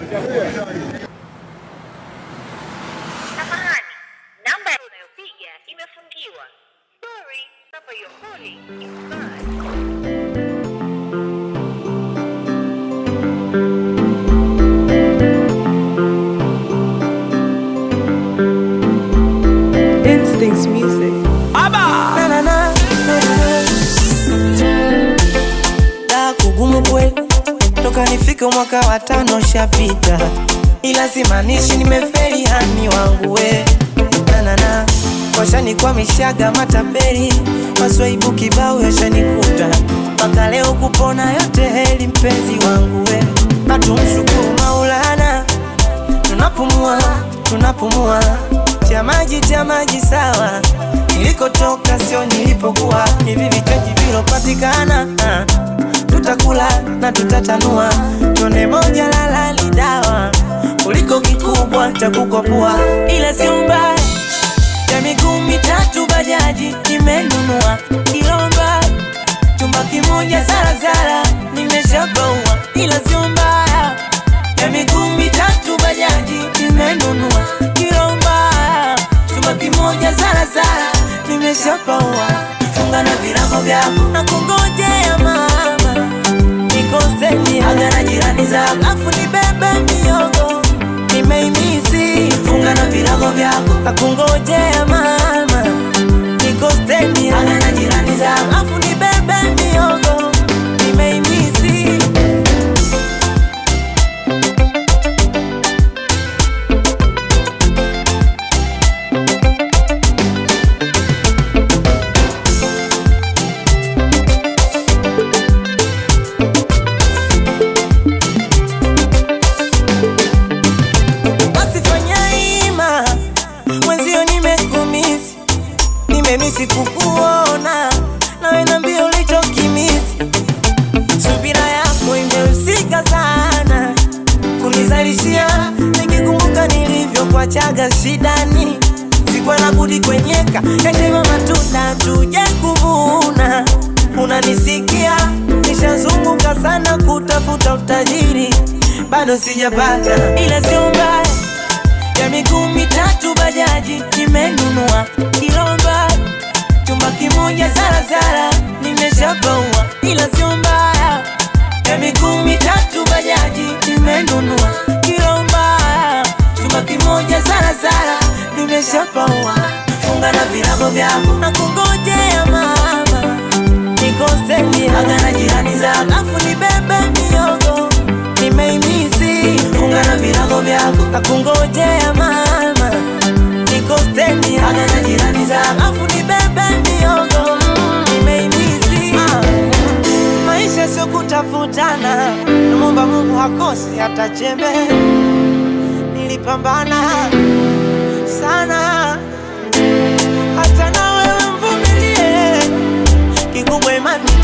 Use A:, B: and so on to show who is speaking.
A: Samahani, namba unayopiga imefungiwa. Sorry, number you're calling is bad.
B: Instincts music.
C: Na, na, na, na, na. Da kugumu kweli, toka nifike mwaka wa tano shapita, ila simaanishi nimefeli hani wangu we nanana washanikwamishaga matapeli, maswaibu kibao yashanikuta, mpaka leo kupona yote heli, mpenzi wangu we, hatumshukuru Maulana tunapumua tunapumua, cha maji cha maji sawa, nilikotoka sio nilipokuwa. Hivi vichaji vilopatikana, ah, tutakula na tutatanua, tone moja lala ni dawa kuliko kikubwa cha kukopua, ila sio mbaya ya miguu mitatu bajaji nimenunua Kilomba chumba kimoja zarazara nimeshabaua, ila sio mbaya ya miguu mitatu bajaji nimenunua Kilomba chumba kimoja zarazara nimeshapaua, funga na virago vyako na kungojea mama nikoseni aga na jirani zako afu nibebe miogo nimeimisi funga na virago vyako na kungojea mama nikoseni aga na jirani zako afu nibebe miogo nimeimisi basi fanya ima mwenzio nimekumisi nimemisi kukuona nawe nambia ulichokimisi subira yako imehusika sana kunizalishia nikikumbuka nilivyokuachaga shidani sikuwa na budi kwenyeka yashema matunda tuje kuvuna unanisikia nishazunguka sana kutafuta utajiri bado sijapata ila sio mbaya ya miguu mitatu bajaji nimenunua Kilomba chumba kimoja zarazara nimeshapaua, ila sio mbaya ya miguu mitatu bajaji nimenunua Kilomba chumba kimoja zarazara nimeshapaua, funga na virago vyako na kungojea mama nikoseni aga na jirani zako afu nibebe miogo nimeimisi funga na virago vyako na kungojea mama nikoseni aga na jirani zako afu nibebe miogo nimeimisi maisha sio kutafutana namwomba Mungu hakosi hata chembe nilipambana sana hata na wewe mvumilie kikubwa imani